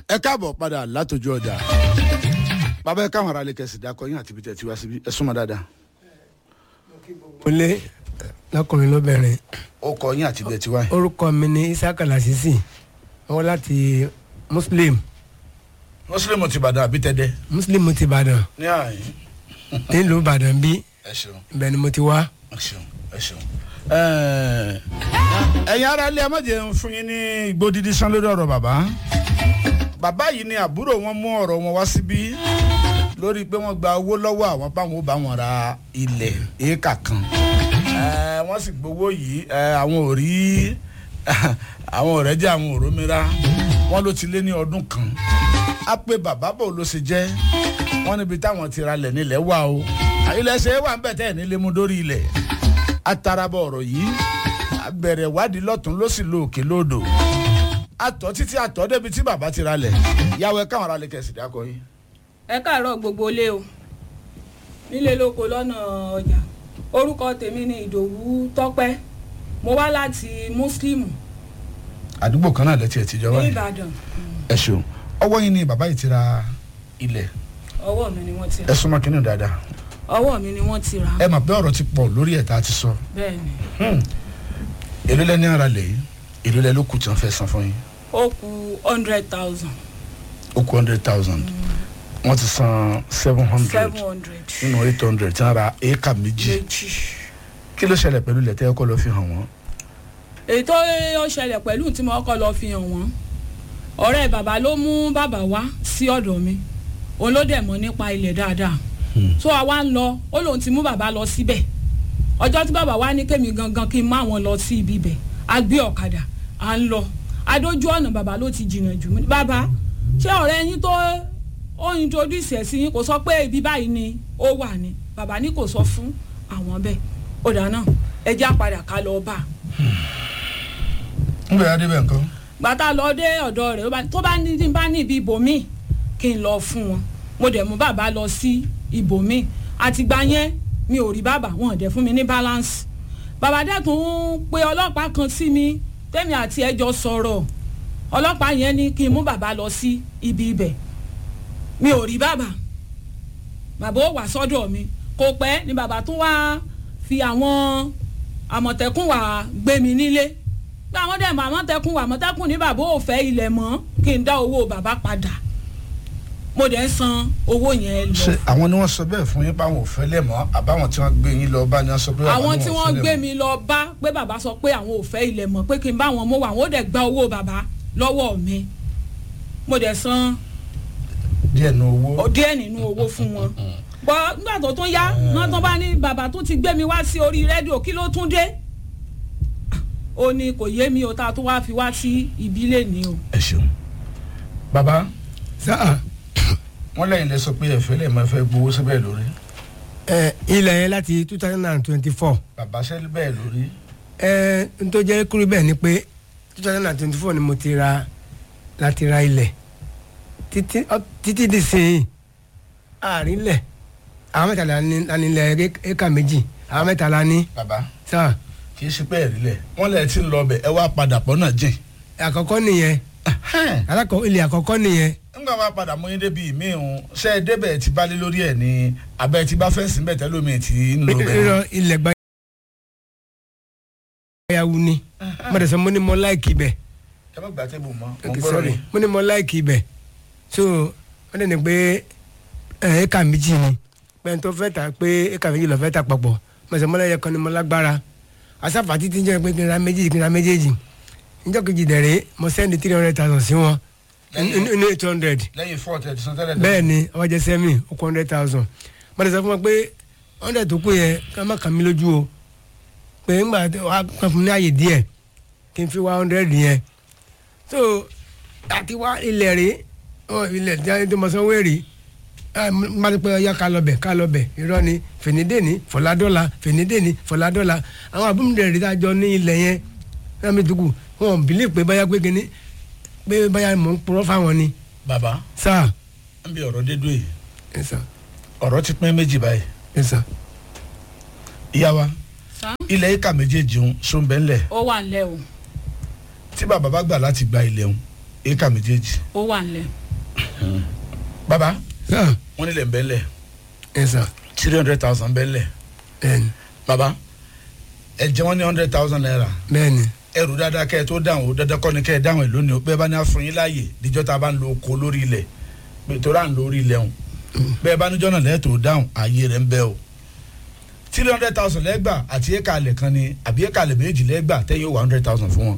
ẹ káàbọ̀ padà látọjú ọjà bàbá ẹ káwọn ará lè kẹsì dákọ yín àti ibi tẹ̀ tí wá síbi ẹ súnmọ́ dáadáa olè lọkùnrin lóbìnrin ó kọ yín àti ibi tẹ̀ tí wá yín. orúkọ mi ní isaka lasisi wọn láti muslim mùsùlùmí ti bàdàn àbí tẹ́dẹ́. muslim ti ìbàdàn ní àyín nílùú ìbàdàn bí ẹ ṣeun ibẹ̀ ni mo ti wá. ẹ ṣeun ẹ ṣeun. ẹ̀yin ará ilé ẹ má jẹ́ ń fún yín ní igbó dídí sán lórí ọ̀rọ̀ bàbá bàbá yìí ni àbúrò wọn mú ọ̀rọ̀ wọn wá síbí lórí pé wọ́n gba owó lọ́wọ́ àwọn báwọn ó bá wọn ra ilẹ̀ éékà kan Eh, wọ́n sì gbowó yìí eh, àwọn ò rí àwọn ọ̀rẹ́ jẹ́ àwọn òrómìnira wọ́n ló ti lé ní ọdún kan á pé bàbá bò ló ṣe jẹ́ wọ́n níbi táwọn ti ra lẹ̀ nílẹ̀ wà o ilẹ̀ ṣe é wà ń bẹ̀ tẹ́ ẹ̀ nílé mu dórí ilẹ̀ atarabọ̀ ọ̀rọ̀ yìí a bẹ̀rẹ̀ wádìí lọ́tún ló sì lo òkè lódò àtọ̀ títí àtọ̀ débi tí bàbá ti ra lẹ̀ yàwó ẹ káwọn ará lè kẹsì dákọ yìí. ẹ káàárọ̀ gbogbo ilé o nílé lóko lọ́nà ọjà orúkọ tèmi ni ìdòwú tọ́pẹ́ mo wá láti muslim àdúgbò kan náà lẹ́tí ẹ̀ tíjọ́ ní wáyé ìbàdàn ẹ ṣeun ọwọ́ yín ni bàbá yìí ti ra ilẹ̀ ọwọ́ mi ni wọ́n ti ẹ rà súnmọ́ kínní dáadáa ọwọ́ mi ni wọ́n ti rà ẹ mà pé ọ̀rọ̀ ti pọ̀ lórí ẹ̀ tá a ti sọ bẹ́ẹ̀ ni èló lẹ́ni ara lẹ̀ yìí èló lẹ́ ló kù tí wọ́n fẹ́ san fún yín ó kù hundred thousand ó kù hundred thousand wọ́n ti san seven hundred seven hundred nínú eight hundred tí wọ́n ra éékà méjì méjì kí ló ṣẹlẹ̀ pẹ̀lú ilẹ̀ tẹ́ ẹ kọ́ lọ fi hàn wọ́n. èyí tó ó ṣẹlẹ̀ pẹ̀lú tí mo kọ́ lọ fi hàn wọ́n ọ̀rẹ́ bàbá ló mú bàbá wá sí ọ̀dọ̀ mi òun ló dẹ̀ mọ̀ nípa ilẹ̀ dáadáa so àwa ń lọ ó lóun ti mú bàbá lọ síbẹ̀ ọjọ́ tí bàbá wá ní kémi gangan kí n má wọn lọ sí ibi ibẹ̀ a gbé ọ̀kadà à ń lọ adójú ọ̀nà bàbá ló ti jìnnà jù mí bàbá ṣé ọ̀rẹ́ yín tó ó introduce ẹ̀ sí yín kò sọ pé ibi báyìí ni ó wà ní bàbá ní kò sọ fún àwọn bẹ́ẹ̀ ó dáná ẹ já padà ká lọ bá a ń bẹ̀rẹ̀ adébẹ̀ nǹkan. gbàtà lọ dé ọ̀dọ̀ rẹ̀ ó bá- tó bá ní tí n bá ní ibi ibòmíì kí n lọ fún wọn mo dẹ̀ mú bàbá lọ sí ibòmíì àtìgbà yẹn mi ò rí bàbá wọn ò dẹ̀ fún mi ní balance bàbá dẹ̀ tún ń pe ọlọ́pàá kan sí mi tẹ́mi àti ẹjọ́ sọ̀rọ̀ ọlọ́pàá yẹn ní kí n mú bàbá lọ sí ibi ibẹ̀ mi ò rí bàbá bàbá ó wà sọ́dọ̀ mi kò pẹ́ ni bàbá tún wá fi àwọn àmọ̀tẹ́kùn wà gbé mi nílé pé àwọn dẹ̀ mọ̀ àmọ̀tẹ́kùn wà àmọ̀tẹ́kùn ní bàbá ò fẹ́ ilẹ̀ mọ́ kí n dá owó bàbá padà mo dẹ̀ ń san owó yẹn ṣe lọ. àwọn ni wọ́n sọ bẹ́ẹ̀ fún yín páwọn ò fẹ́ lẹ̀ mọ́ àbáwọn tí wọ́n gbé yín lọ bá ní wọ́n sọ pé àwọn tí ò wọ́n fẹ́ gbé lẹ̀ mọ́. mi lọ bá pé bàbá sọ pé àwọn ò fẹ́ ilẹ̀ mọ́ pé kí n bá wọn mú wa àwọn ò dẹ̀ gba owó bàbá lọ́wọ́ mi mo dẹ̀ san díẹ̀ nu owó. díẹ̀ nínú owó fún wọn. bọ́ nígbà tó tún yá náà tó bá ní bàbá tó ti gbé mi wá sí orí rédíò kí ló tún dé ó ní kò yé mi o tá a tún wá fi wá sí ìbílẹ̀ ni o. ẹ ṣeun. bàbá sáà wọn lẹ́yìn lẹ sọ pé ẹ̀fẹ́ lẹ̀ máa fẹ́ gbowó síbẹ̀ lórí. ẹ ilẹ̀ yẹn láti two thousand and twenty-four bàbá sẹ́lẹ̀ bẹ́ẹ̀ lórí. ẹ n tó jẹ́ kúrú bẹ́ẹ̀ ni pé two thousand and twenty-four ni mo ti ra láti ra ilẹ̀ títí ọ- títí di sìn àárín lẹ̀ àwọn mẹ́ta la ní la ní ilẹ̀ éka méjì àwọn mẹ́ta la ní bàbá sáà kì í ṣe pé ẹ̀rí lẹ̀ wọ́n lẹ̀ ti ń lọ bẹ̀ ẹ wá padà pọ̀ náà jìn. àkọ́kọ́ nìyẹn alákọ̀ ilẹ̀ àkọ́kọ́ nìyẹn nígbà wàá padà mú yín débi ìmí ìhun ṣé ẹ débẹ̀ ti bá lé lórí ẹ̀ ní abẹ́ ti bá fẹ́ sí bẹ̀ tẹ́lómi ti ń lọ bẹ̀. rírọ ilẹ̀ gbayawu ni mo dẹ̀ sọ mo ní mo láìkì bẹ̀ ẹ má gbà tébù mọ́ mo ok gbọ́dọ̀ sorry rí. mo ní mo láìkì ibẹ̀ so wọ́n dẹ̀ ní pé ẹ̀ éka méjì ni pé n tó fẹ́ ta pé éka méjì lọ fẹ́ ta papọ̀ mo sọ mọ́lẹ́yẹ kan ni mo lágbára asáfà títí ń jẹ́ pé kí n ra méjèèjì kí n ra méjèèjì níjọ́ kejì dẹ̀rẹ́ mo sẹ́ndì three hundred thousand sí wọn Lẹ́yìn- ní eight hundred lẹ́yìn fọ́ọ̀tì ẹ̀ ti san tẹ́lẹ̀ bẹ́ẹ̀ ni ọwọ́ jẹ́ sẹ́mi ó kó hundred thousand mo dẹ̀ sọ fún wọn pé hundred tó kù yẹn ká má kàn mí lójú o pé ńgbà wàá kàn fún mi ní àyè díẹ̀ kí n fi wá hundred yẹn so àti wá ilẹ̀ rí ọ ilẹ̀ jáde tó mọ sanwó èrè má ti pẹ́ ọyá ká lọ bẹ̀ ká lọ bẹ̀ irọ́ ni fènídéni fọ̀ládọ́la fènídéni fọ̀ládọ́la àwọn àbúmọ̀dé rí dájọ́ ní ilẹ̀ yẹn náà mi dùkú wọn ò bìlí pé báyà pé kíní pé báyà mò ń purọ́ fáwọn ni bàbá sáà ń bí ọ̀rọ̀ dédú yìí ẹ sàn ọ̀rọ̀ ti pín méjì báyìí ẹ sàn. ìyá wa Sá? ilẹ̀ ìka méjèèjì ń sún bẹ́ẹ̀ lẹ̀ ó wà nílẹ̀ o tí bàbá bá gbà láti gba ilẹ̀ ń éka méjèèjì ó wà nílẹ̀ baba sà wọn nílẹ̀ ń bẹ́lẹ̀ ẹ sà three hundred thousand bẹ́lẹ̀ bẹ́ẹ̀ni baba ẹ jẹ́ wọ́n ní hundred thousand naira bẹ́ẹ̀ni ẹrù dáadáa kẹ́ ẹ tó dáhùn ó dandan kọ́ ni kẹ́ ẹ dáhùn ẹ lónìí ó bẹ́ẹ̀ bá ní àfún yín láàyè díjọ́ tá a bá ń lo oko lórí ilẹ̀ pé tó rà ń lórí ilẹ̀ hùn bẹ́ẹ̀ bá níjọ́ náà lẹ́ẹ̀tọ́ dáhùn ààyè rẹ̀ ń bẹ o three hundred thousand lẹ́gbà àti éka alẹ̀ kan ni àbí éka alẹ̀ méjì lẹ́gbà tẹ́yìn ó wà hundred thousand fún wọn.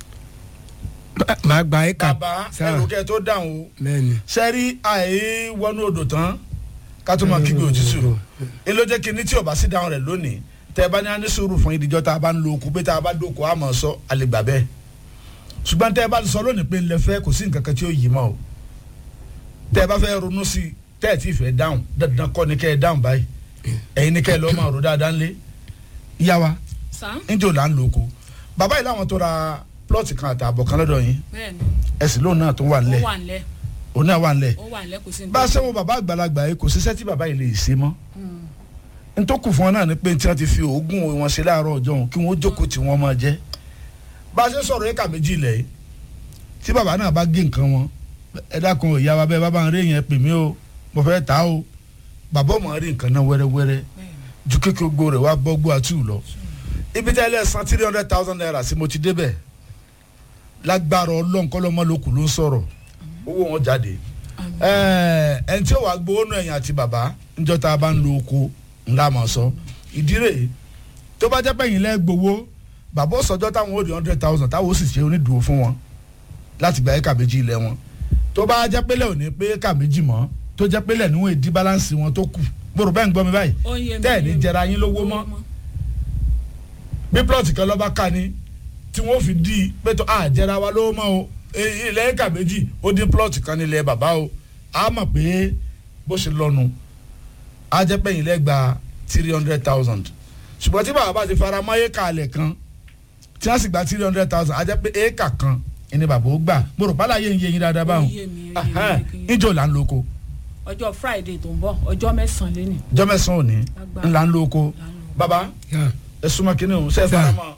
Má- màá gba ẹ̀ka bàbá sà ẹrù kẹ́ ẹ tó dáhùn o bẹ́ẹ̀ni sẹ́rí àì wọnú odò tán ká tó máa kígbe òtútù ẹ ló jẹ́ kí ní tí ò bá sí dáhùn rẹ̀ lónìí tẹ́ ẹ bá ní aní sùúrù fún ìdíjọ́ tá a bá ń lo okùn pé tá a bá dóko a máa sọ àlegbà bẹ́ẹ̀ ṣùgbọ́n tẹ́ ẹ bá sọ lónìí pé ńlẹ̀ fẹ́ kò sí nǹkan kan tí ó yí mọ́ o tẹ́ ẹ bá fẹ́ ronú sí i tẹ́ ẹ ti fẹ́ dáhùn dandan kọ́ ni kẹ́ ẹ dáhùn báyìí ẹ̀yin ni kẹ́ ẹ lọ́ọ́ máa rò dáadáa ńlé yá wa sá níjó là ń lo oko bàbá yìí láwọn tó ra plọ́ọ̀tì kan àtààbọ̀ kan lọ́dọ̀ yín bẹ́ẹ̀ ni ẹ̀sìn lóun náà tó wà ó ńlẹ̀ wà nílẹ̀ òun náà wà ńlẹ̀ ó wà nílẹ̀ kò sí ní bá a ṣe wo bàbá àgbàlagbà yìí kò síṣẹ́ tí bàbá yìí lè ṣe mọ́ ntọ́kù fún wọn náà ni pé tí wọ́n ti fi oògùn wọn ṣe láàárọ̀ ọjọ́ òun kí wọ́n jókòó tí wọ́n máa jẹ́ bá a ṣe sọ̀rọ̀ éka méjì ilẹ̀ yìí tí bàbá náà bá gé nǹkan wọn ẹ dákun ìyá wa bẹ́ẹ̀ bá bá ń rí yẹn pè mí o mo fẹ́ ta o bàbá ò máa rí nǹkan náà wẹ́rẹ́wẹ́rẹ́ ju kékeré gbó rẹ̀ wá bọ́gbó àtú lọ ibi tẹ́ ẹ lẹ́ san three hundred thousand naira sí mo ti débẹ̀ lágbára ọlọ́nkọ́lọ́mọ́ lókù ló ń sọ̀rọ̀ owó wọn jáde ẹn tí ó wàá gbowó nù ẹ̀yìn àti bàbá níjọ́ tá a bá ń lo oko ńlá mọ̀ sọ ìdí rèé tó bá jẹ́ pé ẹ̀yìn lẹ́ gbowó bàbá ó sọjọ́ táwọn ó di hundred thousand táwọn ó sì ṣe onídùúró fún wọn láti gba ẹ̀ka méjì ilẹ̀ wọn tó bá jẹ́ pé lẹ́ ò ní pé ẹ̀ka méjì mọ́ tó jẹ́ pé lẹ́ níwọ̀n èdí báláǹsì wọn tó kù gbòòrò bẹ́ẹ̀ ń gbọ́ mi báyìí ó ń yé mi tẹ́ ẹ̀ ní ó ń yé mi. jẹra yín lówó mọ́ bí plọ̀tì kan lọ́ba ká ni tí wọ́n fi di pé tó a jẹra wa lówó mọ́ o e- ilẹ̀ ẹ̀ka méjì ó dín plọ̀tì kan nílẹ̀ bàbá o a mọ̀ pé bó ṣe lọ́nu a jẹ́ pé ilẹ̀ gba three hundred thousand ṣùgbọ́n tí bàbá bá ti fara mọ́ éka alẹ̀ kan tí wọ́n sì gba three hundred thousand a jẹ́ pé éka kan ẹni bàbá ó gbà mo rò pálá yé ń yé yín dáadáa báwọn Ó yé mi, ó yé mi, ó yé mi. níjó là ń lo oko ọjọ́ friday tó ń bọ̀ ọjọ́ mẹ́sàn-án lẹ́nu jọ́mẹ́sàn òní Lágbára. ńlá ń lo oko bàbá yà ẹ súnmọ́ kínní òun ṣe é Sir. fara mọ́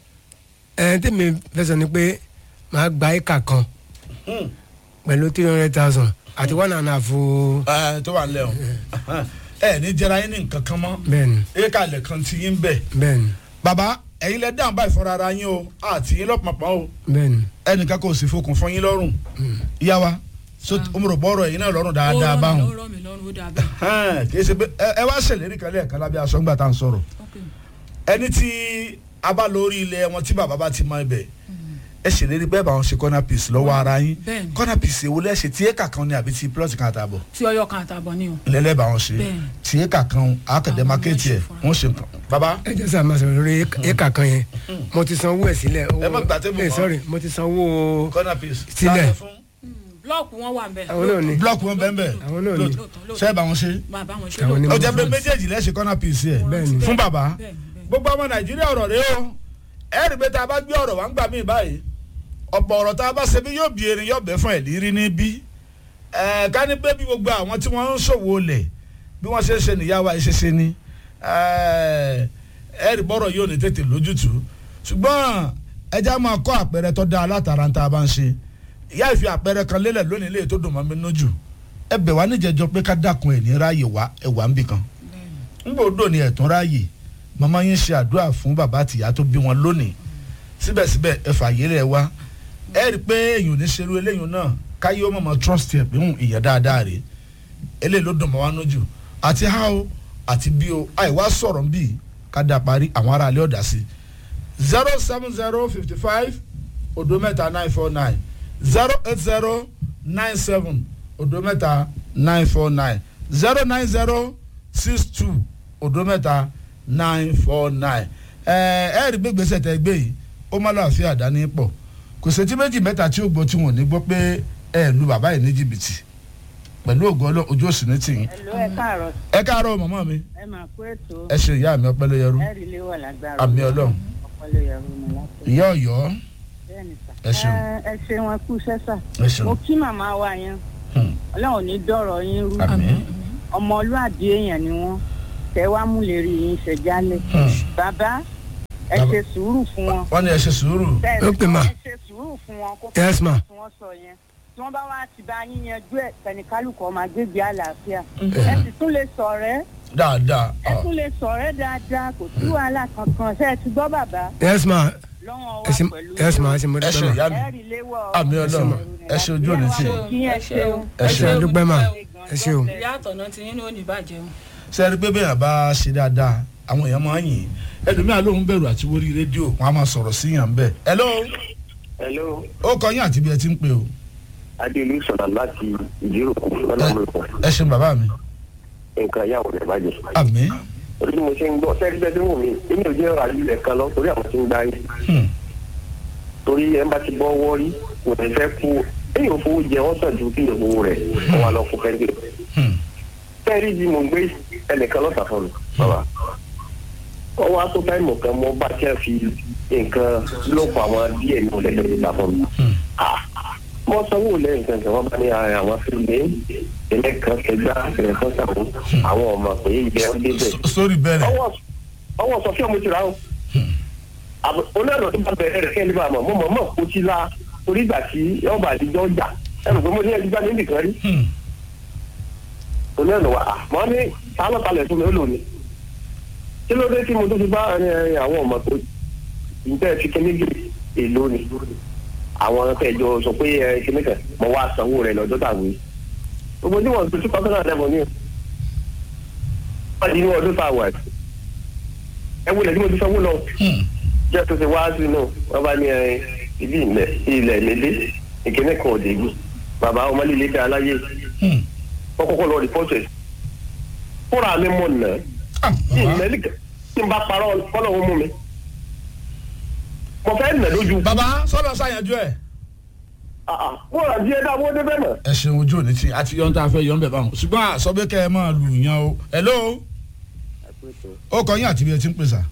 ẹ tẹ́mi fẹ́ sọ ni pé màá gba ẹ̀ka kan Hmm. pẹ̀lú three hundred thousand àti one and a half o ẹ tó wà nílẹ̀ o ẹ ní jẹra yín ní nǹkan kan mọ́ bẹ́ẹ̀ni éka alẹ̀ kan ti yín bẹ̀ bẹ́ẹ̀ni bàbá ẹ̀yin lẹ dáhùn báyìí fúnra ara yín o àti yín lọ́pọ̀pọ̀ o bẹ́ẹ̀ni ẹnìkan kò sì fokùn fún yín lọ́rùn ìyá wa so omoro bọ́ọ̀rọ̀ ẹ̀yin náà lọ́rùn dáadáa ó báwọn rọ̀ mí lọ́rùn ó dà bẹ́ẹ̀ kì í ṣe pé ẹ- ẹ wá ṣèlérí kan lẹ́ẹ̀kan lábẹ́ aṣọ ńgbà tá à ń sọ̀rọ̀ ok ẹni tí a bá lórí ilẹ̀ wọn tí bàbá bá ti mọ ibẹ̀ ẹ ṣèlérí pé báwọn ṣe corner piece lọ́wọ́ ara yín Bẹ́ẹ̀ni. corner piece èwo lẹ́ṣẹ̀ tí éka kan ni àbí ti plot kan àtàbọ̀ tí ọyọ kan àtàbọ̀ ni o lẹ́lẹ́ báwọn ṣe Bẹ́ẹ̀ni. tí éka kan àkàndé Àwọn mákẹ́tì ẹ̀ ọmọ ṣe wọ́n ṣe nǹkan bàbá ẹ jẹ́ sàmà sọ̀rọ̀ lórí ẹ̀ka kan yẹn mo ti sanwó ẹ̀ sílẹ̀ Ẹ má gbà tébù ẹ mọ́. sorry mo ti sanwó corner piece Sílẹ̀. Láàrin fún blọọkù wọn wà nbẹ àwọn náà ni blọọkù wọn bẹ́ẹ̀ bẹ́ẹ̀ àwọn náà ni lóòótọ́ lóòótọ́ ṣe é bá wọn ṣe bàbá wọn ṣe Àwọn ni ó mo jẹ́ pé front. méjèèjì lẹ́sẹ̀ corner piece ẹ̀ Bẹ́ẹ̀ni. fún bàbá bẹ́ẹ̀ni bẹ́ẹ̀ni gbogbo ọmọ nàìjíríà ọ̀rọ̀ rẹ o ẹ rí i pé tá a bá gbé ọ̀rọ̀ wá ń gbà mí báyìí ọ̀pọ̀ ọ̀rọ̀ tá a bá ṣe bí yóò bí erin yóò bẹ́ fún ẹ̀ lírí níbí ẹ̀ ká ní pé bí gbogbo àwọn tí wọ́n ń ṣòwò lẹ̀ bí wọ́n ṣe ń ṣe nìyá wa ṣe ṣe ni ẹ̀ ẹ rí bọ́rọ̀ yóò ní tètè lójútùú ṣùgbọ́n ẹja máa kọ́ àpẹẹrẹ tó dáa látara tá a bá ń ṣe ìyá ìfi àpẹẹrẹ kan lélẹ̀ lónìí lè tó dùn mọ́ mi lójú ẹ bẹ̀ wá níjẹjọ pé ká dákun ẹ̀ ní ráàyè wá ẹ̀ wá ń bì kan ngbòdo ni ẹ̀tún ráàyè màmá yín ṣe àdúrà fún bàbá àtìyá tó bí wọn lónìí síbẹ̀síbẹ̀ ẹ fààyè rẹ̀ wá ẹ rí i pé èyàn ò ní ṣerú eléyìí náà káyé ó mọ̀mọ́ trust ẹ̀ pé ń ìyẹn dáadáa rè eléyìí ló dùn mọ́ wá lójú àti how àti bí o àìwá sọ̀rọ̀ bí ká dá parí àwọn ará ilé ọ̀dà sí zero seven zero fifty five odo mẹ́ta nine four nine zero eight zero nine seven odo mẹ́ta nine four nine zero nine zero six two odo mẹ́ta nine four nine ẹ ẹ rí gbégbèsè tẹ gbé yìí ó má lọ àfi àdáni pọ̀ kò sétí méjì mẹ́ta tí ó gbọ́ tí wọ́n ní gbọ́ pé ẹ lu bàbá yìí ní jìbìtì pẹ̀lú ògo Ọlọ́run ojú òsì ní tìyín Hello, ẹ káàárọ̀ ẹ káàárọ̀ màmá mi ẹ máa kó ètò ẹ ṣe ìyá mi ọpẹ́ ló yẹrú ẹ rí ilé wà lágbára àmì Ọlọ́run ọpọlọ yẹrù mi láti ìyá Ọ̀yọ́ bẹ́ẹ̀ ni sà. ẹ ṣeun. Ẹ- ẹ ṣe wọn kú sẹ́sà ẹ ṣeun mo kí màmá wa yẹn Hmm. ọlọ́run ní dọ̀rọ̀ yín rú àmín ọmọlúàbí èèyàn ni wọ́n tẹ wá mú lè rí yín ṣe jálẹ̀ Hmm. bàbá ẹ Bàbá- ṣe sùúrù fún wọn. wọ́n ní ẹ ṣe sùúrù bẹ́ẹ̀ Ok, ma. ẹ ṣe sùúrù fún wọn kó Yes, ma. tí wọ́n sọ yẹn tí wọ́n bá wá ti bá yín yanjú ẹ̀ tẹnikálùkù ọmọ agbègbè àlàáfíà ẹ sì tún lè sọ̀rẹ́ dáadáa ẹ tún lè sọ̀rẹ́ dáadáa kò sí wàhálà kankan ṣe é ti gbọ́ bàbá yes ma lọ́wọ́ ẹ wa ṣe pẹ̀lú yes ma ẹ ṣe mo ẹ ṣe dúpẹ́ ma ìyá mi ẹ rí léwọ́ àmì ọlọ́run ẹ ṣe ojú òní tì kí ẹ ṣeun ẹ ṣe ṣe àdúpẹ́ mà ẹ ṣe o ìyá àtọ̀nà ti yín ní òní bàjẹ́ o. ṣe rí pé bẹ́ẹ̀ bá ṣe dáadáa àwọn èèyàn máa ń yìn ẹlòmíà lóun bẹ̀rù àti wórí rédíò wọn á máa sọ̀rọ̀ sí yàn bẹ́ẹ̀. hello hello ó kọ yín àti bí ẹ ti ń pè o adéolú sọ̀rọ̀ láti ìdíròkù ọlọ́mọ̀ọ́kọ̀ ẹ ṣeun bàbá mi nǹkan yàwó rẹ̀ bàjẹ́. àmì orí mo ṣe ń gbọ́ sẹ́ẹ̀rí bẹ́ẹ̀ tí wò mí èmi ò jẹ́ ọ̀rọ̀ àlùlẹ̀ kan lọ torí àwọn tí ń gbá yín Hmm. torí ẹ̀ ń bá ti bọ́ wọ́rí kò ní fẹ́ kú èyàn fowó jẹ wọ́n sàn ju kí ìyẹ̀wò rẹ̀ wọ́n wá lọ fún fẹ́ńdé. Hmm. sẹ́ẹ̀rí bí mo gbé ẹnìkan lọ́sà fún mi bàbá ọwọ́ aṣọ táìmù kan mo bá tí a fi nǹkan lọ́pọ̀ àwọn díẹ̀ ní olè lọ́sà fún mi. Hmm. mo sanwó lẹ́yìn kan kan wọ́n bá ní ara àwọn fílẹ̀ ilé kan ṣẹgbà ẹ̀rẹ̀ kan sàwọn àwọn ọmọ pé ìjẹ́ ń débẹ̀ S- sórí bẹ̀rẹ̀ ọwọ́ ọwọ́ sọ fí ọmọ ìtura o olóòrò tó bá bẹ̀rẹ̀ rẹ̀ kẹ́lẹ́ bá mọ̀ mọ̀ mọ̀ mọ̀ kó ti la torí ìgbà tí ọba àdìjọ́ jà ẹnu pé mo ní ẹni gbá ní nìkan rí Hmm. olóòrò wa à mọ́ ní sálọ́talẹ̀ fún mi ó lò ní kí ló dé tí mo tó fi bá ẹ, àwọn ọmọ tó ìjẹ́ fi kíní gbé èlò ni àwọn tẹ̀jọ sọ pé ẹ kíní kan mo wá sanwó rẹ̀ lọ́jọ́ tàwé gbogbo tí wọ́n ti tún pásánà lẹ́mọ̀ ní wọ́n di ní ọdún tá a wà yìí. ẹ wọlé tí mo ti sanwó lọ Hmm. jẹ́ tó ṣe wá sí náà wọ́n bá ní ẹ ibi ilẹ̀ ilẹ̀ nílé ìkíní kan òde yìí bàbá ọmọ líle dá aláyé Hmm. wọ́n kọ́kọ́ lọ rìpọ́tù ẹ̀ fúnra mi mọ̀ nà Ah, tí bàbá. ìmẹ́lì tí n bá parọ́ kọ́lọ̀ ń mú mi mo fẹ́ nà lójú bàbá sọ́dọ̀ ṣàyànjú ẹ̀. fúnra díẹ̀ dá owó débẹ̀ mọ̀ ẹ ṣeun ojú òní tí àti yọ̀ ń tá a fẹ́ yọ̀ ń bẹ̀ báwọn ṣùgbọ́n àsọ̀bẹ́ kẹ́ ẹ máa lù yàn o. hello ó kọ yín àti bí ẹ ti ń pèsè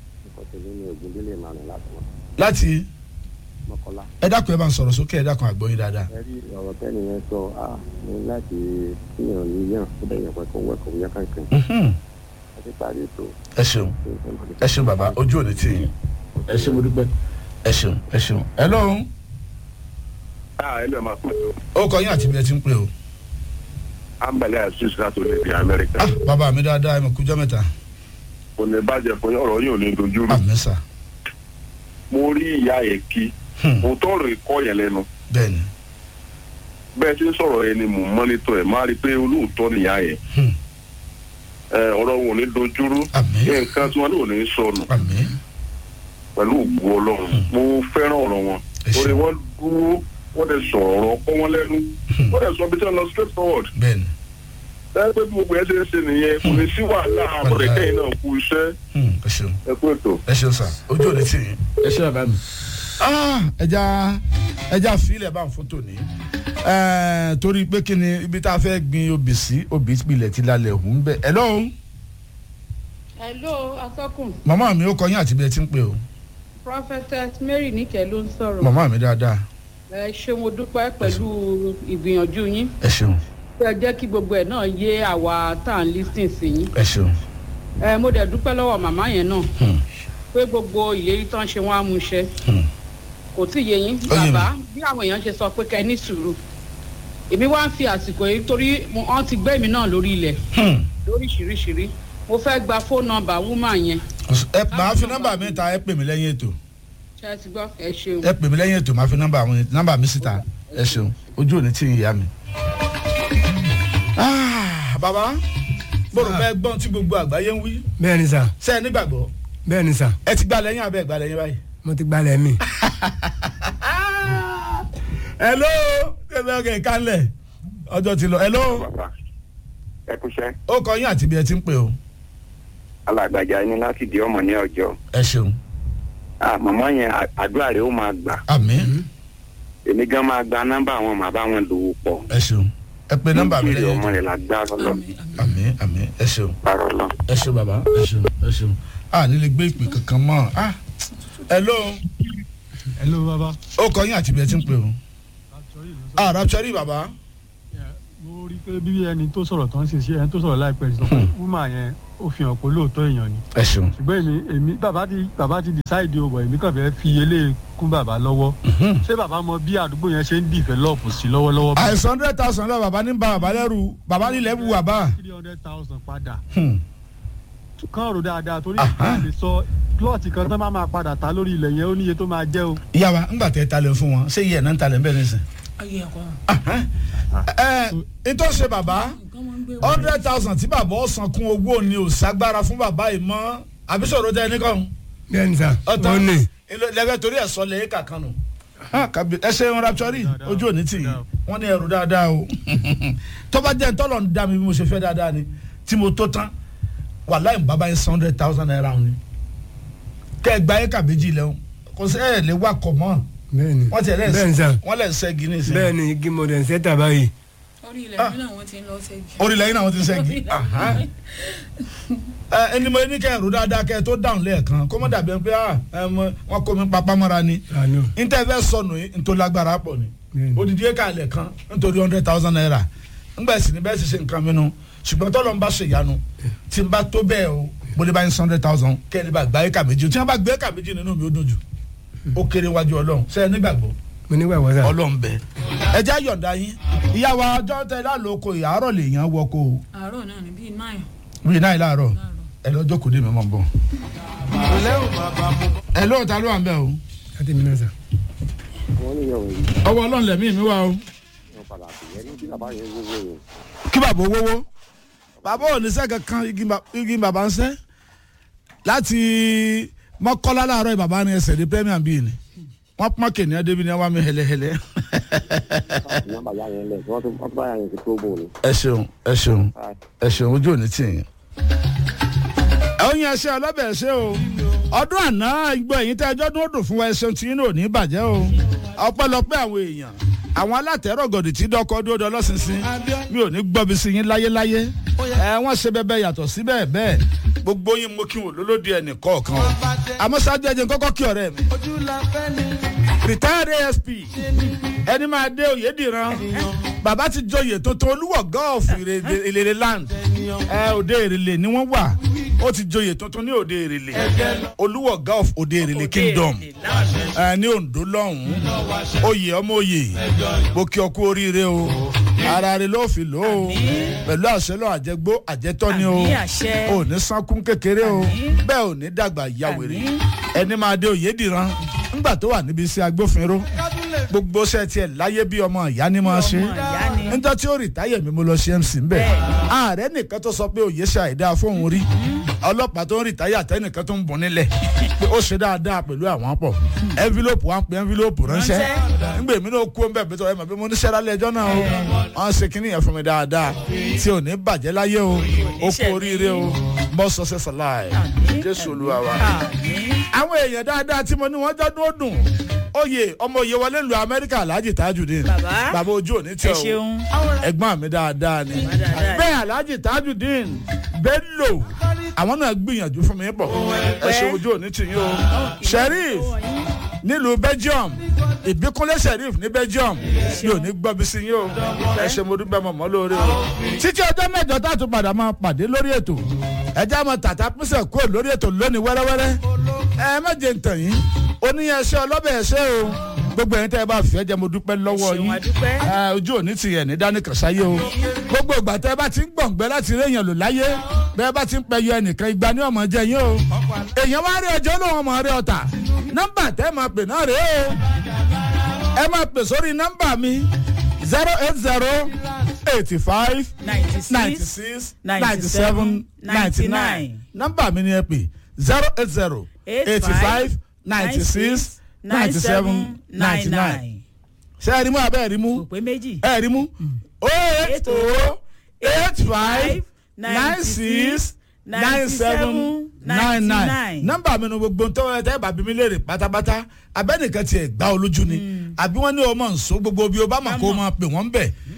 láti ẹ dákun ẹ bá ń sọ̀rọ̀ sókè ẹ dákun àgbọ̀yìn dáadáa. ẹ rí ọ̀rọ̀ tẹ́ni yẹn sọ à ní láti kíyàn níyàn ó dẹ̀ yàn pé kó wẹ́kọ̀ yẹ kankan Mhm. ẹ ti parí ètò ẹ ṣeun ẹ ṣeun bàbá ojú òní tì yín ẹ ṣeun mo dúpẹ́ ẹ ṣeun ẹ ṣeun. hello ẹ lè máa pè ó kọ yín àti bí ẹ ti ń pè o. ó ambale asis láti orílẹ̀-èdè amẹ́ríkà ah bàbá mi dáadáa ẹ mọ̀ kújọ́ mẹ́ta kò ní bàjẹ́ fún yín, ọ̀rọ̀ yìí ò ní dojú rú àmì sà mo rí ìyá yẹn kí Hmm. mo tọrọ ìkọ́ yẹn lẹ́nu bẹ́ẹ̀ ni bẹ́ẹ̀ tí ń sọ̀rọ̀ yẹn ni mò ń mọ́nítọ̀ ẹ̀ máa rí i pé olóòótọ́ nìyá yẹn Hmm. ẹ, ọ̀rọ̀ wọn ò ní dojú rú àmì nǹkan tí wọn ní ò ní sọnù àmì pẹ̀lú ògùn ọlọ́run mo fẹ́ràn ọ̀rọ̀ wọn Ẹ ṣé. orí wọn dúró wọ́n dẹ̀ sọ̀rọ̀ ọ̀rọ̀ kọ́ wọn lẹ́nu wọ́n dẹ̀ sọ bí tí wọ́n lọ straight forward bẹ́ẹ̀ ni ẹ pé bí gbogbo ẹ ṣe ń ṣe nìyẹn kò ní sí wàhálà àbọ̀dẹ̀ kẹ́yìn náà kú iṣẹ́ Hmm, ẹ ṣeun ẹ kú ètò. ẹ ṣeun sà ojú òní tì yín. ẹ ṣe bàbá mi. ẹja ẹja fílẹ̀ bá ń fótó ní torí pé kí ni ibi tá a fẹ́ gbin obì sí obì pilẹ̀ ti lálẹ́ òun bẹ́ẹ̀. hello hello atọ́kùn màmá mi ó kọ yín àti bí ẹ ti ń pè o prophetess mary níkẹ́ ló ń sọ̀rọ̀ màmá mi dáadáa ẹ ṣé mo dúpẹ́ pẹ̀lú ìgbìyànjú yín ẹ ṣeun ẹ jẹ́ kí gbogbo ẹ̀ náà yé àwa tá à ń lísìn sí yín ẹ ṣeun ẹ mo dẹ̀ dúpẹ́ lọ́wọ́ màmá yẹn náà Hmm, pé gbogbo ìlérí tán ṣe wọ́n á mú ṣẹ hmm. kò tí ì yé yín Ó yé mi. bàbá bí àwọn èèyàn ṣe sọ pé kẹ́ ẹ ní sùúrù èmi wá ń fi àsìkò yìí torí mo- wọ́n ti gbé mi náà lórí ilẹ̀ Hmm. lóríṣiríṣirí mo fẹ́ gba fóònù nọ́mbà wúmà yẹn ẹ màá fi nọ́mbà mi ta ẹ pè mí lẹ́yìn ètò ṣe é ti gbọ́ ẹ ṣeun. ẹ pè mí lẹ́yìn ètò màá fi nọ́mbà àwọn nọ́mbà mi síta ẹ ṣeun ojú òní tì yín ìyá mi. Ah, bàbá gbọ́dọ̀ bẹ́ẹ̀ gbọ́n tí gbogbo àgbáyé ń wí bẹ́ẹ̀ ni sà ṣe é nígbàgbọ́ bẹ́ẹ̀ ni sà ẹ ti gbà lẹ́yìn abẹ́ gbà lẹ́yìn báyìí. mo ti gbalẹ̀ mi. hello ẹbí ọkẹ kálẹ̀ ọjọ́ ti lọ hello bàbá ẹ kúṣẹ́ ó kọ yín àti bí ẹ ti ń pè o alàgbàjà ni láti di ọmọ ní ọjọ́ ẹ ṣeun màmá yẹn à- àdúrà rẹ̀ ó máa gbà àmín èmi gan máa gba nọ́mbà àwọn màbá wọn lòwò pọ̀ ẹ ṣeun ẹ pe nọ́mbà mi Nítorí lẹ́yìn ọmọ ètò rẹ̀ la gbá lọ àmín àmín ẹ ṣeun parọ́ lọ. ẹ ṣeun bàbá ẹ ṣeun ẹ ṣeun a nílé gbé ìpè kankan mọ́ ah hello hello baba ó kọ yín àti bí ẹ ti ń pè o ah rapture bàbá mo mo rí i pé bí ẹni tó sọ̀rọ̀ tó ń ṣe ṣe ẹni tó sọ̀rọ̀ láìpẹ́ sọ pé wúmà yẹn ó fi hàn pé lóòótọ́ èèyàn ni ẹ ṣeun. ṣùgbọ́n èmi èmi bàbá ti bàbá ti decide o bọ̀ èmi kàn fẹ́ fi eléyìí kún bàbá lọ́wọ́ ṣé bàbá mọ bí àdúgbò yẹn ṣe ń develop sí lọ́wọ́lọ́wọ́ bí àìsàn hundred thousand lọ bàbá ní ba bàbá lẹ́rù bàbá nílẹ̀ wù bàbá. three hundred thousand padà Hmm. kàn rò dáadáa torí Aha. ìgbà lè sọ plọ́ọ̀tì kan tán bá máa padà ta lórí ilẹ̀ yẹn ó níye tó máa jẹ́ o. ìyá wa ńgbà tẹ talẹ̀ fún wọn ṣé iye ẹ̀ náà ń talẹ̀ ń bẹ̀ nísìn. ayé ẹ̀kọ́ ẹ ẹ tó ṣe bàbá nǹkan máa ń gbé wọn. hundred thousand tí bàbá ọ̀sán kún owó ni ò ságbára fún bàbá yìí mọ́ àbísọ̀rọ̀ tẹ ẹni kan. bẹ́ẹ̀ ni sà ọ̀tá ó ní lẹ́gbẹ́ torí ẹ̀ sọ lẹ́yìn kàkan nù. ẹ ṣe ń raptori ojú òní tì yín wọ́n ní ẹrù dáadáa o tó bá jẹ́ ntọ́lọ̀ ń dá mi bí mo ṣe fẹ́ dáadáa ni tí mo tó tán wàláì bàbá yẹn hundred thousand naira ni kẹ́ ẹ gba ẹ̀ka méjì lẹ́hún kò sí ẹ̀ lè wá kọ̀ mọ́ bẹ́ẹ̀ ni wọ́n ti ẹ̀ bẹ́ẹ̀ ni sà wọ́n lẹ̀ ṣẹ́gi ní ìsìn. bẹ́ẹ̀ ni igi modern center báyìí orí ilẹ̀ mi náà wọ́n ti ń lọ ṣẹ́gi. orílẹ̀ yìí náà wọ́n ti ṣẹ́gi. ẹ ẹni mo ní kẹ́ ẹ̀rù dáadáa kẹ́ ẹ tó dáhùn lẹ́ẹ̀kan kó mọ́ dàbí ẹ pé ah, ẹ mọ- wọ́n kó mi papá mọ́ra ni àánú ntẹ́fẹ́ sọnù yìí ntọ́ lágbára pọ̀ ni Bẹ́ẹ̀ni. odidi eka alẹ̀ kan nítorí hundred thousand naira ngbà sí ni bẹ́ẹ̀ sì ṣe nǹkan mi nu ṣùgbọ́n tọ́lọ́ ń bá ṣe ìyanu tí n bá tó bẹ́ẹ̀ o mo lè bá yín hundred thousand kẹ́ni bá gba eka méjì tí wọ́n bá gbé eka méjì nínú mi ó dùn jù ó kéré wájú ọlọ́run ṣe é nígbàgbọ́ mo nígbà wọ́n sà ọlọ́run bẹ́ẹ̀ ẹ jẹ́ àyọ̀ǹda yín ìyàwó ọjọ́ tẹ lálòókò ìyàárọ̀ lè yàn wọkọ̀ o àárọ̀ náà ní bíi náà bíi náà láàárọ̀ ẹ lọ́jọ́ kò dé mi mọ̀ bọ̀ ẹ lóò ta ló wà ń bẹ̀ o láti mi náà sà wọ́n ní ìyàwó yìí ọwọ́ ọlọ́run lẹ̀mí mi wá o. wọ́n padà sí ẹni tí bàbá yẹn wọ́wọ́ yẹn. kí bàbá owówó bàbá ò ní sẹ́ kankan igi ba- igi bàbá ń sẹ́ láti mọ́kọ́lá láàárọ̀ yìí bàbá ní ẹsẹ̀ ní premier bíi ni wọ́n pọ́n kìnìún débi ní wọ́n mi hẹlẹ́hẹlẹ́. nọ́mbà yá yẹn lẹ̀ wọ́n tún wọ́n tún bá yá yẹn ti tó bò ní. ẹ ṣeun ẹ ṣeun ẹ ṣeun ojú òní tì yín. ẹ̀yin ẹṣẹ́ ọlọ́bẹ̀ ẹṣẹ́ o ọdún àná ìgbọ́ ẹ̀yìn tẹ́ ẹjọ́ dún ó dùn fún wa ẹṣẹ́ tí yín náà ò ní bàjẹ́ o ọpẹ́lọpẹ́ àwọn èèyàn àwọn alátẹ̀rọ̀gọ̀dì tí dọ́kọ́ dúró dọ́ lọ́sísìn mi ò ní gbọ́bi sí yín láyéláyé ẹ wọ́n ṣe bẹ́ẹ̀ yàtọ̀ sí bẹ́ẹ̀ bẹ́ẹ̀ gbogbo yín mo kí wọn lólódì ẹnì kọ̀ọ̀kan o àmọ́ ṣáájú ẹjẹ kọ́kọ́ kí ọ̀rẹ́ mi retired asp ẹni máa dé oyèdìran bàbá ti joyè tuntun olúwọ̀ gọ́ọ̀fù ìrèlè land ẹ òde èrèlè ni wọ́n wà ó ti joyè tuntun ní òde èrèlè olúwọ̀ gọ́ọ̀fù òde èrèlè kingdom ẹ ní ondo lọ́hùn-ún oyè ọmọ oyè mo kí ọ kú oríire o ara rẹ ló fi lò ó pẹ̀lú àṣẹ lọ àjẹgbó àjẹtọ́ ni o Àmín, àṣẹ. ò ní sánkún kékeré o Àmín. bẹ́ẹ̀ ò ní dàgbà yàwèrè Àmín. ẹni máa dé oyèdìran nígbà tó wà níbi iṣẹ́ agbófinró gbogbo ṣẹ́ tiẹ̀ láyé bí ọmọ ìyá ni máa ṣe ọmọ ìyá ni. níjọ́ tí ó rìtáyè mi mo lọ ṣe mc ń bẹ̀ ààrẹ nìkan tó sọ pé òye ṣe àìdáa fóun rí ọlọ́pàá tó ń rìtáyè àtẹnìkan tó ń bùn nílẹ̀ pé ó ṣe dáadáa pẹ̀lú àwọn pọ̀ envelope wa ń pe envelope ránṣẹ́ nígbà èmi náà kú ọ́n bẹ́ẹ̀ bí tọ́ ẹ mọ̀ pé mo níṣẹ́ lálẹ́ ẹjọ́ náà o wọ́n ṣe kínní yẹn fún mi dáadáa tí ò ní bàjẹ́ láyé o ó kú oríire o more success alive jésù olúwa wa àwọn èèyàn dáadáa tí mo ní wọ́n jọ́dún ó dùn oyè ọmọ oyè wọlé lu amẹ́ríkà alhaji tajudeen Bàbá. bàbá ojú òní tẹ ẹ o ṣeun. ẹ̀gbọ́n mi dáadáa ni dáadáa. bẹ́ẹ̀ alhaji tajudeen bello àwọn náà gbìyànjú fún mi pọ̀ ẹ ṣe ojú òní tì yín o sheriff nílùú belgium ìbíkúnlé sheriff ní belgium mi ò ní gbọ́ bí sí yín o ẹ ṣe mo dúpẹ́ mọ̀ mọ́ lórí o títí ọjọ́ mẹ́jọ tá a tún padà máa pàdé lórí ètò ẹjẹ́ àmọ́ tàtà pínsẹ̀ kúrò lórí ètò lónìí wẹ́rẹ́wẹ́rẹ́ ẹ má jẹ́ ntàn yín oníyanṣẹ́ ọlọ́bẹ̀ ẹ̀ṣẹ́ o gbogbo ẹ̀yin tẹ́ ẹ bá fẹ́ jẹ́ mo dúpẹ́ lọ́wọ́ Ẹ ṣeun, yín a dúpẹ́. ẹ, ojú òní ti yẹ̀ ní dání kàṣáyé o gbogbo ìgbà tẹ́ ẹ bá ti ń gbọ̀ngbẹ́ láti rí èèyàn lò láyé bẹ́ẹ̀ bá ti ń pẹ̀yọ ẹnìkan igba ní ọmọ jẹ yín o èèyàn wá rí ẹjọ́ lóun ọmọ rẹ ọ̀tà nọ́mbà tẹ́ ẹ máa pè náà rèé o ẹ máa pè sórí nọ́mbà mi zero eight zero eighty five ninety six ninety seven ninety nine nọ́mbà mi ni ẹ pè zero eight zero eighty five ninety six ninety seven ninety nine ṣé ẹ rí mú abẹ́ ẹ rí mú kò pé méjì. ẹ rí mú o eight o eight five nine six nine seven nine nine nọ́mbà mi nu gbogbo tó ẹ tẹ́ bàbí mi léèrè pátápátá abẹ́nìkan tiẹ̀ gbá olójú ni àbí wọ́n ní ọmọ nsọ gbogbo bí o bá mọ̀ kó o máa pè wọ́n bẹ̀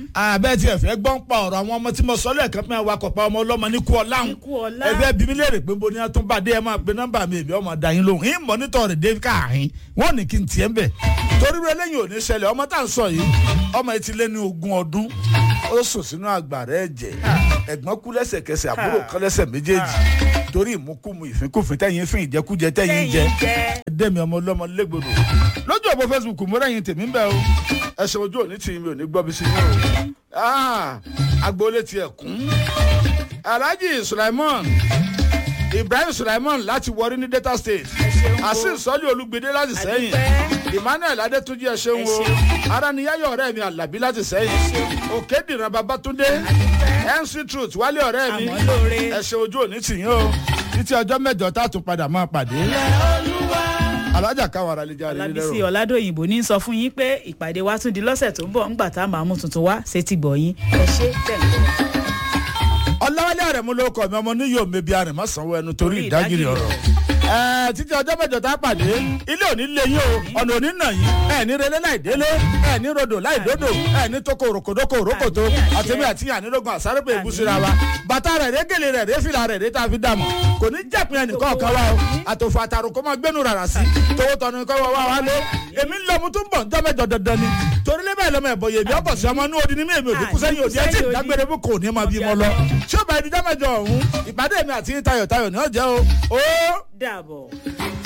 abẹ́ tí ẹ fẹ́ gbọ́n pa ọ̀rọ̀ àwọn ọmọ tí mo sọ lẹ́ẹ̀kan pé wà kọ̀pá ọmọ ọlọ́mọ ní kú ọláhùn Ní kú ọlá. ẹgbẹ́ bí mi léèrè pé bo ni wọ́n tún bá dé ẹ máa pe nọ́mbà mi èmi ọmọ dá yín lóhùn yín mọ́nítọ̀ rẹ̀ dé káàrin wọ́n ní kí n tiẹ̀ ń bẹ̀ torí rẹ lẹ́yìn òní ṣẹlẹ̀ ọmọ tá à ń sọ yìí ọmọ yìí ti lé ní ogún ọdún ó sùn sínú àgbàrá ẹ̀jẹ̀ ẹ̀gbọ́n kú lẹ́sẹ̀kẹsẹ̀ àbúrò kan lẹ́sẹ̀ méjèèjì torí ìmúkùmù ìfínkùfín tẹ̀yìn fín ìjẹkújẹ tẹ̀yìn jẹ dẹ́mi ọmọ ọlọ́mọ lẹ́gbọ̀dọ̀ lójú ọ̀pọ̀ facebook mo rẹ́yìn tèmi ń bẹ̀ o ẹ̀sìn ojú òní tì mí ò ní gbọ́ bí sí yín o Ah, agboolé tiẹ̀ kún alhaji sulaiman ibrahim sulaiman láti wọrí ní delta state asin sọlí olùgbèdè láti sẹ́yìn emmanuel adétúnjì ẹ ṣeun o araniyayọ ọ̀rẹ́ mi alábí láti sẹ́yìn òkèdìran babatunde mc truth wálé ọ̀rẹ́ mi Àmọ́ lóore. ẹ ṣe ojú òní tì yín o títí ọjọ́ mẹ́jọ tá a tún padà máa pàdé alájà káwọn ará lè jáde ọlábísí nílẹ̀ ọládòyìnbó ní sọ fún yín pé ìpàdé wa tún di lọ́sẹ̀ tó ń bọ̀ ńgbà tá a máa mú tuntun wá sétí gbọ̀yìn ẹ ṣe tẹ̀lé. ọlọ́wálé àrẹ̀mú ló kọ̀ mi ọmọ níyò mẹ́bi àrẹ̀mọ́ sanwó ẹnu torí Torí ìdágìrì ìdágìrì ọ̀rọ̀ ẹ̀ẹ́ títí ọjọ́ mẹ́jọ tá a pàdé ilé òní lé yín o ọ̀nà òní nà yín ẹ̀ ní relé láì délé ẹ̀ ní rodò láì dódò ẹ̀ ní toko òròkòdókò òrókòtó Àmín, àṣẹ. àtẹ̀mí àti ànírógun àsárépè ìbúsíra wa bàtà rẹ̀ rẹ̀ gèlè rẹ̀ rẹ̀ fìlà rẹ̀ rẹ̀ tá a fi dààmú kò ní jàpín ẹnìkan ọ̀kan wa o àtòfò àtàrò kó máa gbénu rárá sí tówó tọ́nu kọ́ wá wá lé èmi ń lọ mu tún bọ̀ ńjọ́ mẹ́jọ dandan ni torí lé bẹ́ẹ̀ lọ́mọ ẹ̀bọ̀ yèmí ọ̀pọ̀ sí ọmọ inú odi ní mi èmi òdì kú sẹ́yìn òdì ẹ̀ tí ìdágbére fún kò ní máa bí mo lọ tí ó bá ẹni jọ́ mẹ́jọ ọ̀hún ìpàdé mi àti tayọ̀tayọ̀ ni ó jẹ́ o ó dàbọ̀.